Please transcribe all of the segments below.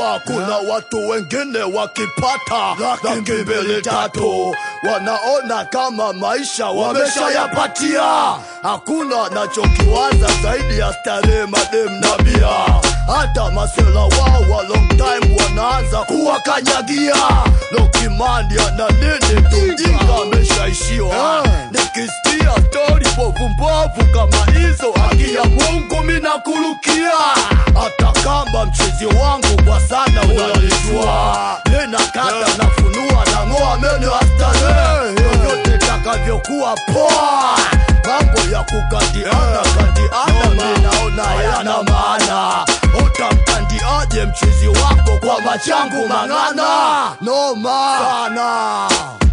unajua kuna watu wengine wakipata laki mbili tatu wanaona kama maisha wameshayapatia hakuna nachokiwaza zaidi ya starehe madem na bia hata masela wao wa long time wanaanza kuwakanyagia lokimandi ana nini tujinga ameshaishiwa nikisikia stori mbovu kama hizo haki ya mungu minakurukia hata kama mchezi wangu kwa sana unalijua ninakata nafunua na ng'oa meno ya starehe yoyote takavyokuwa poa mambo ya kukandiana kandiana minaona hayana maana utamkandiaje mchizi wako kwa machangu mang'ana noma sana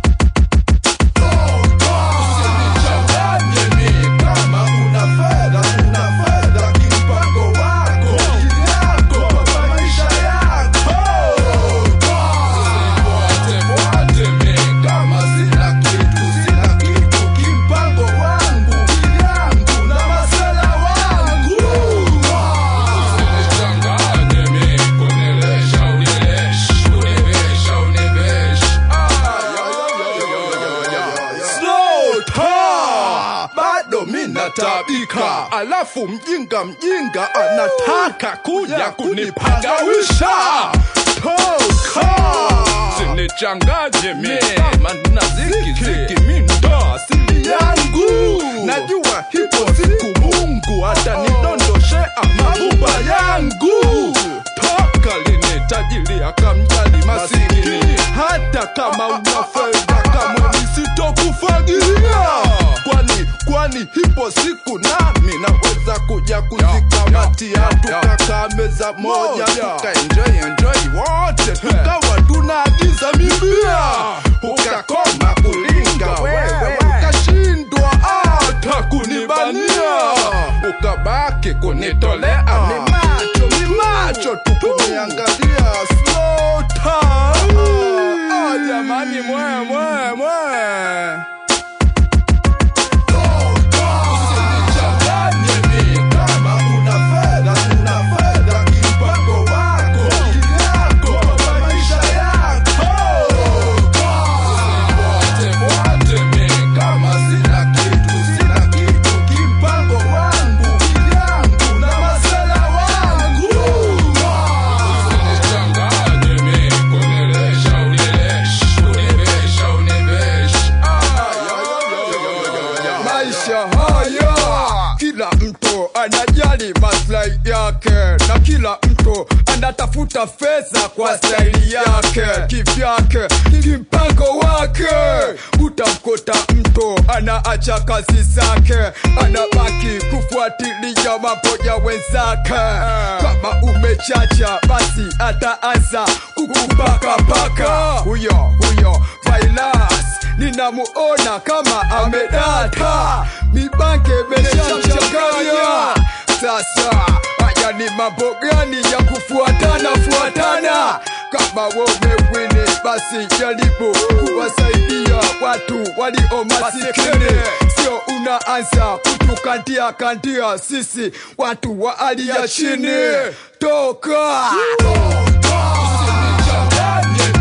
Usinichanganye mi kama una fedha, una fedha kimpango wako, yako kwa maisha yako. Usinifuate fuate mi kama sina kitu, sina kitu kimpango wangu, yangu na masela wangu. Usinichanganye mi kunilesha unilesh, univesha univesh. Slota bado mina tabika, alafu mjinga mjinga anataka kuja kunipagawisha. Toka sinichanganye mi kama na ziki ziki, mi ndo asili yangu. Najua hipo siku Mungu atanidondoshea mabuba yangu. Toka lini tajiri akamjali masikini, hata kama una fedha kama nisitokufagilia kwani kwani hipo siku nami naweza kuja kuzikamatia tukakaa meza moja tukaenjoy enjoy wote tukawa tunaagiza mibia ukakoma kulinga wewe ukashindwa hata kunibania ukabaki kunitolea mimacho mimacho tukuniangalia slota ah, jamani mwe mwe mwe Usinichanganye mi kama una fedha, una fedha kimpango wako, yako kwa maisha yako. Usinifuate fuate mi kama sina kitu, sina kitu kimpango wangu, yangu na masela wangu. Usinichanganye mi kunilesha unilesh, univesha univesh. maisha haya kila mtu anajali maslahi yake na kila mtu anatafuta fedha kwa staili yake kivyake kimpango wake utamkuta mtu anaacha kazi zake anabaki kufuatilia mambo ya wenzake kama umechacha basi ataanza kukupakapaka huyo huyo Vailas ninamuona kama amedata mibanke meshamchanganya sasa haya ni mambo gani ya kufuatana fuatana kama womewini basi jaribu kuwasaidia watu walio masikini sio unaanza kutukandia kandia sisi watu wa hali ya chini toka Usinichanganye